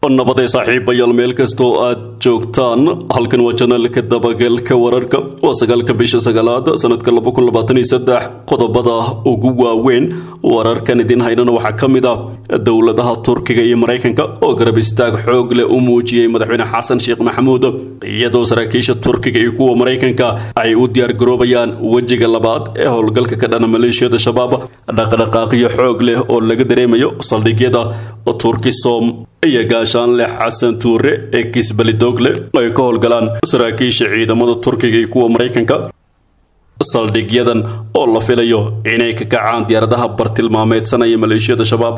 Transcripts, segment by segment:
nabaday saaxiibayaal meel kastoo aad joogtaan halkan waa janaalka dabagalka wararka waa sagaalka bisha sagaalaad sanadka qodobada ugu waaweyn wararkan idin haynana waxaa ka mid ah dowladaha turkiga iyo maraykanka oo garab istaag xoog leh u muujiyey madaxweyne xasan sheekh maxamuud iyadoo saraakiisha turkiga iyo kuwa maraykanka ay u diyaargaroobayaan wejiga labaad ee howlgalka ka dhana maleeshiyada shabaab dhaqdhaqaaqyo xoog leh oo laga dareemayo saldhigyada turkisom iyo gaashaanleh xasan tuure ee kisbalidogle ay ka howlgalaan saraakiisha ciidamada turkiga iyo kuwa maraykanka saldhigyadan oo la filayo inay ka kacaan diyaaradaha bartilmaameedsanaya maleeshiyada shabaab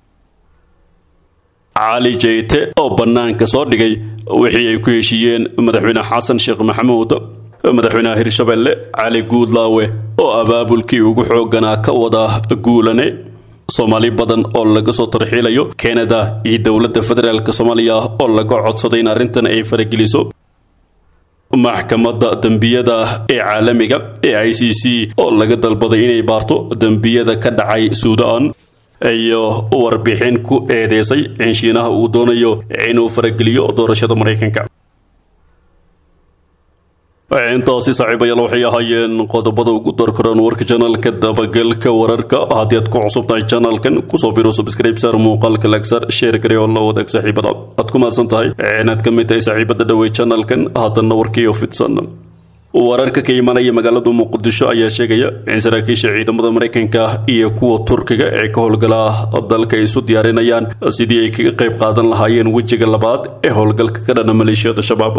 cali jeyte oo bannaanka soo dhigay wixii ay ku heshiiyeen madaxweyne xasan sheekh maxamuud madaxweynaha hirshabelle cali guudlaawe oo abaabulkii ugu xooganaa ka wada guulane soomaali badan oo laga soo tarxiilayo kanada iyo dowladda federaalk soomaaliya oo laga codsaday in arrintan ay farageliso maxkamadda dembiyada ee caalamiga ee i c c oo laga dalbaday inay baarto dembiyada ka dhacay suudaan iyo warbixin ku eedeysay in shiinaha uu doonayo inuu farageliyo doorashada maraykanka intaasi saaxiibayaal waxay ahaayeen qodobada ugu darkoran warka janaalka dabagalka wararka haddii aad ku cusub tahay janaalkan kusoo biro subscribe saar muuqaalka lagsar sheer gare oo la wadaag saaxiibada aad ku mahadsan tahay inaad ka mid tahay saaxiibada dhawey janaalkan haddana warkiiyo fidsan wararka ka imanaya magaalada muqdisho ayaa sheegaya in saraakiisha ciidamada maraykanka iyo kuwa turkiga ee ka howlgala dalka ay isu diyaarinayaan sidii ay kaga qayb qaadan lahaayeen wejiga labaad ee howlgalka ka dhana maleeshiyada shabaab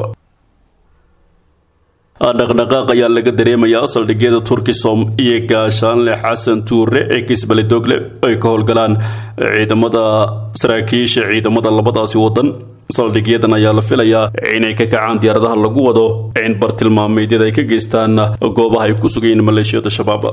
dhaqdhaqaaq ayaa laga dareemayaa saldhigyada turkisom iyo gaashaanle xasan tuure ee kisbalidogle ay ka howlgalaan ciidamada saraakiisha ciidamada labadaasi wadan saldhigyadan ayaa la filayaa inay ka kacaan diyaaradaha lagu wado in bartilmaameedyada ay ka geystaan goobaha ay ku sugayiin maleeshiyada shabaab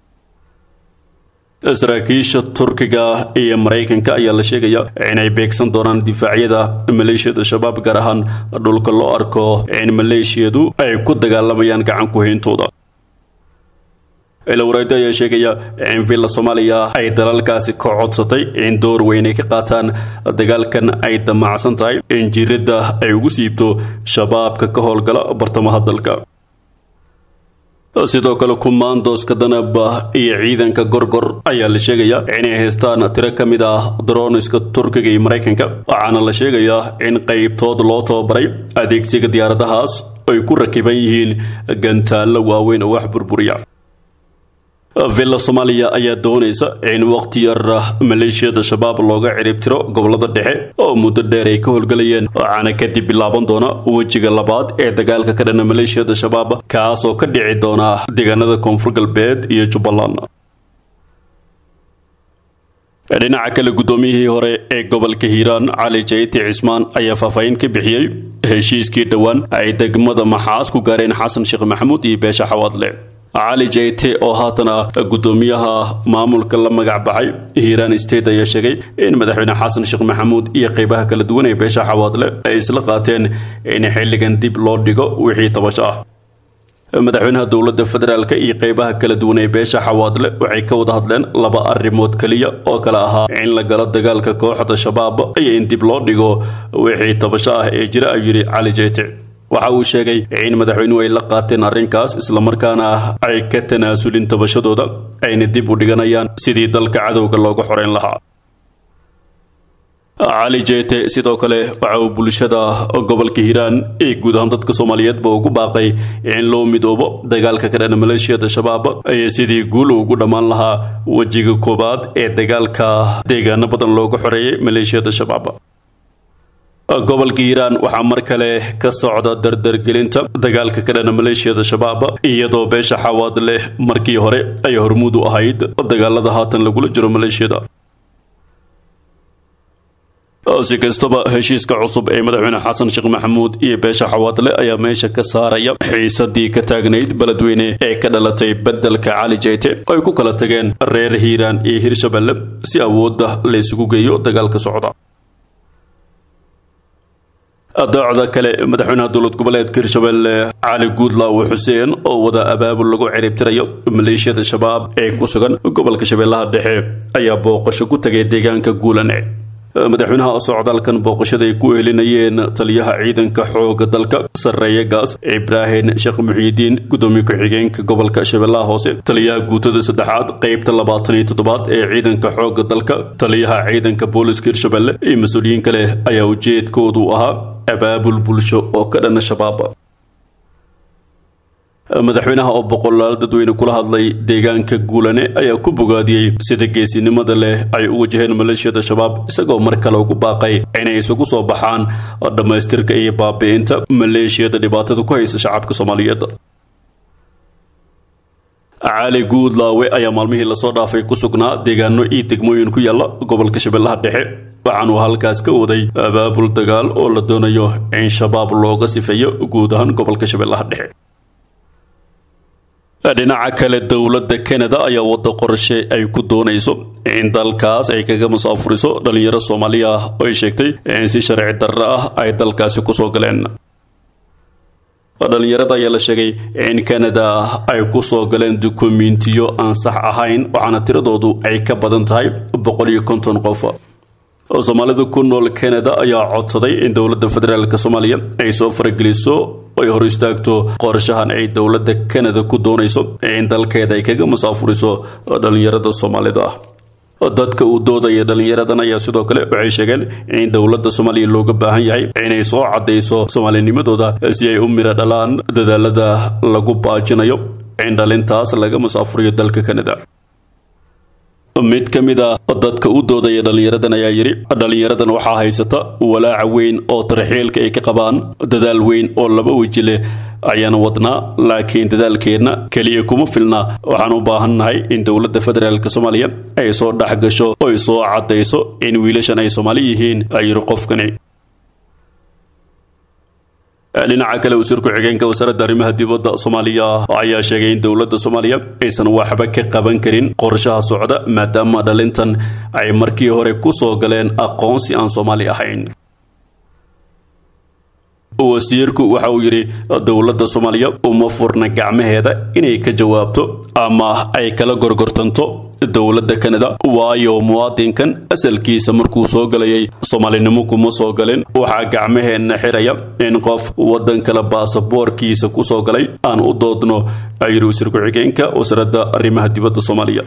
saraakiisha turkiga iyo maraykanka ayaa la sheegaya inay beegsan doonaan difaacyada maleeshiyada shabaab gaar ahaan dhulka loo arko in maleeshiyadu ay ku dagaalamayaan gacan ku hayntooda ilowreedo ayaa sheegaya in villa soomaaliya ay dalalkaasi ka codsatay in door weyn ay ka qaataan dagaalkan ay damacsan tahay in jiradda ay ugu siibto shabaabka ka howlgala bartamaha dalka sidoo kale kumaandooska danaba iyo ciidanka gorgor ayaa la sheegayaa inay haystaan tiro ka mid ah daroniska turkiga iyo maraykanka waxaana la sheegayaa in qaybtood loo tababaray adeegsiga diyaaradahaas ay ku rakiban yihiin gantaallo waaweyn oo wax burburiya villa soomaaliya ayaa doonaysa in waqti yar maleeshiyada shabaab looga ciribtiro gobolada dhexe oo muddo dheer ay ka howlgalayeen waxaana kadib bilaaban doona wejiga labaad ee dagaalka ka dhana maleeshiyada shabaab kaasoo ka dhici doona deegaanada koonfur galbeed iyo jubbaland dhinaca kale guddoomiyihii hore ee gobolka hiiraan cali jayti cismaan ayaa faahfaahin ka bixiyey heshiiskii dhowaan ay degmada maxaas ku gaareen xasan sheekh maxamuud iyo beesha xawaadle cali jeyte oo haatan ah guddoomiyaha maamulka la magac baxay hiiraan state ayaa sheegay in madaxweyne xasan sheekh maxamuud iyo qeybaha kala duwan ee beesha xawaadle ay isla qaateen in xilligan dib loo dhigo wixii tabasho ah madaxweynaha dowladda federaalk iyo qeybaha kala duwan ee beesha xawaadle waxay ka wada hadleen laba arrimood keliya oo kale ahaa in la galo dagaalka kooxda shabaab iyo in dib loo dhigo wixii tabasho ah ee jira ayuu yidhi cali jeyte waxa uu sheegay in madaxweynuhu ay la qaateen arrinkaas islamarkaana ay ka tanaasulin tabashadooda ayna dib u dhiganayaan sidii dalka cadowga looga xoreyn lahaa cali jeete sidoo kale waxa uu bulshada gobolka hiiraan ee guud ahaan dadka soomaaliyeedba ugu baaqay in loo midoobo dagaalka ka dhana maleeshiyada shabaab iyo sidii guul ugu dhammaan lahaa wejiga koowaad ee dagaalka deegaano badan looga xoreeyay maleeshiyada shabaab gobolka hiiraan waxaa mar kale ka socda dardargelinta dagaalka ka dhana maleeshiyada shabaab iyadoo beesha xawaad leh markii hore ay hormuud u ahayd dagaalada haatan lagula jiro maleeshiyada si kastaba heshiiska cusub ee madaxweyne xasan sheekh maxamuud iyo beesha xawaadle ayaa meesha ka saaraya xiisadii ka taagnayd beledweyne ee ka dhalatay beddelka cali jeyte ay ku kala tageen reer hiiraan iyo hirshabelle si awoodda la isugu geeyo dagaalka socda doocda kale madaxweynaha dowlad goboleedka hirshabelle cali guudlaawe xuseen oo wada abaabul lagu ciribtirayo maleeshiyada shabaab ee ku sugan gobolka shabeellaha dhexe ayaa booqasho ku tagay deegaanka guulane madaxweynaha socdaalkan booqashada ay ku elinayeen taliyaha ciidanka xooga dalka sarreeya gaas ibraahim sheekh muxiidiin gudoomiye ku-xigeenka gobolka shabeellaha hoose taliyaha guutada saddexaad qeybta labaatan iyo toddobaad ee ciidanka xooga dalka taliyaha ciidanka booliska hirshabelle iyo mas-uuliyiin kale ayaa ujeedkoodu ahaa abaabul bulsho oo ka dhana shabaab madaxweynaha oo boqolaal dadweyne kula hadlay deegaanka guulane ayaa ku bogaadiyey sida geesinimada leh ay u wajaheen maleeshiyada shabaab isagoo mar kale ugu baaqay inay isugu soo baxaan dhammaystirka iyo baabi'inta maleeshiyada dhibaatada ku haysa shacabka soomaaliyeed cali guudlaawe ayaa maalmihii lasoo dhaafay ku sugnaa deegaano iyo degmooyin ku yaalla gobolka shabeellaha dhexe waxaanuu halkaas ka waday abaabul dagaal oo la doonayo in shabaab looga sifeeyo guud ahaan gobolka shabeellaha dhexe dhinaca kale dowladda kanada ayaa wada qorshe ay ku doonayso in dalkaas ay kaga musaafuriso dhalinyaro soomaaliya ah oo ay sheegtay in si sharci darro ah ay dalkaasi kusoo galeen dhalinyarada ayaa la sheegay in kanada ay kusoo galeen dukumentiyo aan sax ahayn waxaana tiradoodu ay ka badan tahay boqol iyo konton qof soomaalida ku nool kanada ayaa codsaday in dowladda federaalk soomaaliya ay soo farageliso ay hor istaagto qorshahan ay dowladda kanada ku doonayso in dalkeeda ay kaga musaafuriso dhalinyarada soomaalida ah dadka uu doodaya dhalinyaradan ayaa sidoo kale waxay sheegeen in dowladda soomaaliya looga baahan yahay inay soo cadayso soomaalinimadooda si ay u miro dhalaan dadaalada lagu baajinayo in dhalintaas laga musaafuriyo dalka kanada mid ka mid a dadka u doodaya dhalinyaradan ayaa yidhi dhalinyaradan waxaa haysata walaaca weyn oo tarxiilka ay ka qabaan dadaal weyn oo laba weji leh ayaan wadnaa laakiin dadaalkeenna keliya kuma filna waxaan u baahannahay in dowladda federaalk soomaaliya ay soo dhex gasho oy soo caddayso in wiilashan ay soomaali yihiin ay yidhi qofkani dhinaca kale wasiir ku-xigeenka wasaaradda arrimaha dibadda soomaaliya ayaa sheegay in dowladda soomaaliya aysan waxba ka qaban karin qorshaha socda maadaama dhalintan ay markii hore ku soo galeen aqoonsi aan soomaali ahayn wasiirku waxa uu yidhi dowladda soomaaliya uma furna gacmaheeda inay ka jawaabto ama ay kala gorgortanto dowladda kanada waayo muwaadinkan asalkiisa markuu soo galayay soomaalinimo kuma soo galin waxaa gacmaheenna xiraya in qof waddan kale baasaboorkiisa ku soo galay aan u doodno ayiri wasiir ku-xigeenka wasaaradda arrimaha dibadda soomaaliya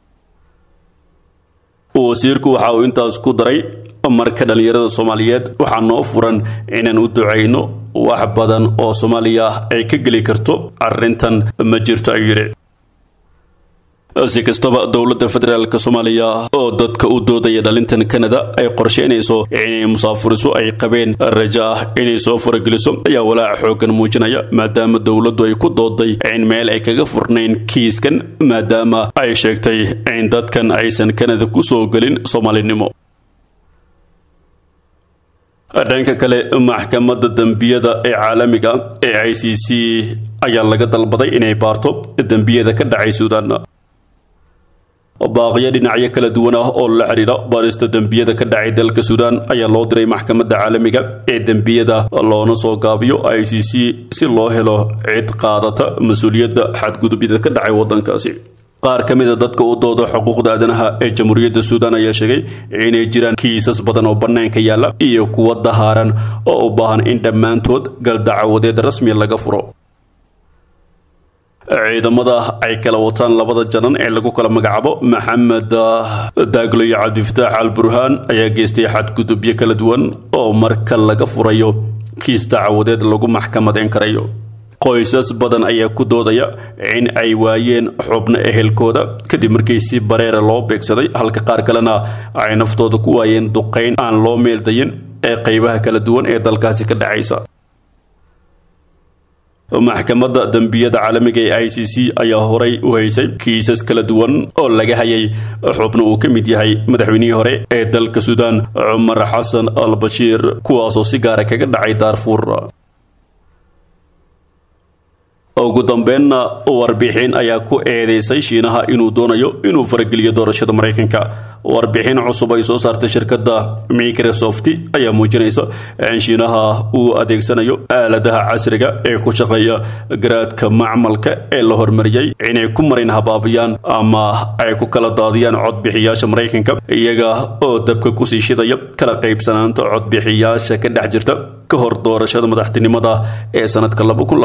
wasiirku waxa uu intaas ku daray marka dhallinyarada soomaaliyeed waxaa noo furan inaan u ducayno wax badan oo soomaaliya ay ka geli karto arrintan ma jirto ayuu yidhi si kastaba dowladda federaalk soomaaliya oo dadka u doodaya dhalintan kanada ay qorsheynayso inay musaafuriso ay qabeen rajo ah inay soo farageliso ayaa walaaca xooggan muujinaya maadaama dowladdu ay ku dooday in meel ay kaga furnayn kiiskan maadaama ay sheegtay in dadkan aysan kanada ku soo gelin soomaalinimo dhanka kale maxkamadda dembiyada ee caalamiga ee i c c ayaa laga dalbaday inay baarto dembiyada ka dhacay suudaan baaqyo dhinacyo kala duwan ah oo la xidhiidha baarista dembiyada ka dhacay dalka suudaan ayaa loo diray maxkamadda caalamiga ee dembiyada loona soo gaabiyo i c c si loo helo cid qaadata mas-uuliyadda xadgudubyada ka dhacay waddankaasi qaar ka mid a dadka u dooda xuquuqda aadanaha ee jamhuuriyadda suudaan ayaa sheegay inay jiraan kiisas badan oo bannaanka yaalla iyo kuwa dahaaran oo u baahan in dhammaantood galdacwadeed rasmi laga furo ciidamada ay kala wataan labada janan ee lagu kala magacaabo maxamed daaglo iyo cabdifataax al burhaan ayaa geystay xadgudubyo kala duwan oo marka laga furayo kiis dacwadeed lagu maxkamadeyn karayo qoysas badan ayaa ku doodaya in ay waayeen xubno ehelkooda kadib markii si bareera loo beegsaday halka qaar kalena ay naftooda ku waayeen duqayn aan loo meeldayin ee qaybaha kala duwan ee dalkaasi ka dhacaysa maxkamadda dembiyada caalamiga ee i c c ayaa horay u haysay kiisas kala duwan oo laga hayay xubno uu ka mid yahay madaxweynihii hore ee dalka suudaan cumar xasan al bashiir kuwaasoo si gaara kaga dhacay daarfuur ugu dambeynna warbixin ayaa ku eedeysay shiinaha inuu doonayo inuu farageliyo doorashada maraykanka warbixin cusub ay soo saartay shirkadda microsoft ayaa muujinaysa in shiinaha uu adeegsanayo aaladaha casriga ee ku shaqeeya garaadka macmalka ee la hormariyey inay ku marin habaabiyaan ama ay ku kala daadiyaan codbixiyaasha maraykanka iyaga oo dabka kusii shidaya kala qaybsanaanta codbixiyaasha ka dhex jirta ka hor doorashada madaxtinimada ee sanadka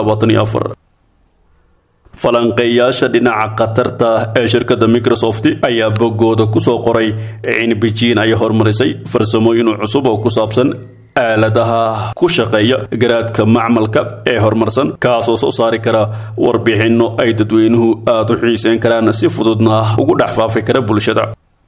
falanqeeyaasha dhinaca khatarta ee shirkadda microsoft ayaa boggooda kusoo qoray in bejiin ay horumarisay farsamooyin cusub oo ku saabsan aaladaha ku shaqeeya garaadka macmalka ee horumarsan kaasoo soo saari kara warbixinno ay dadweynuhu aada u xiiseyn karaan si fududna ugu dhex faafi kara bulshada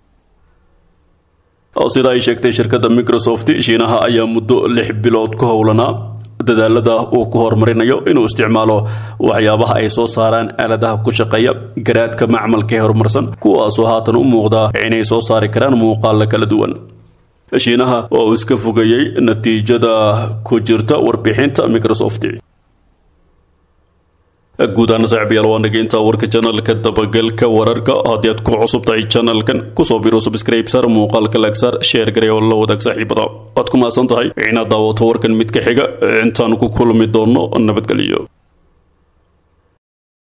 sida ay sheegtay shirkadda microsoft shiinaha ayaa muddo lix bilood ku howlanaa dadaalada uu ku horumarinayo inuu isticmaalo waxyaabaha ay soo saaraan aaladaha ku shaqeeya garaadka macmalka ee horumarsan kuwaasoo haatan u muuqda inay soo saari karaan muuqaala kala duwan shiinaha oo iska fogeeyey natiijada ku jirta warbixinta microsoft guud ahaan saaxiibayaal waa nageynta warka janalka dabagalka wararka haddii aad ku cusub tahay janalkan kusoo biro subscribe sar muuqaalka lagsaar sheer garay oo la wadaag saaxiibada waad ku mahadsan tahay inaad daawato warkan mid ka xiga intaan ku kulmi doono nabadgelyo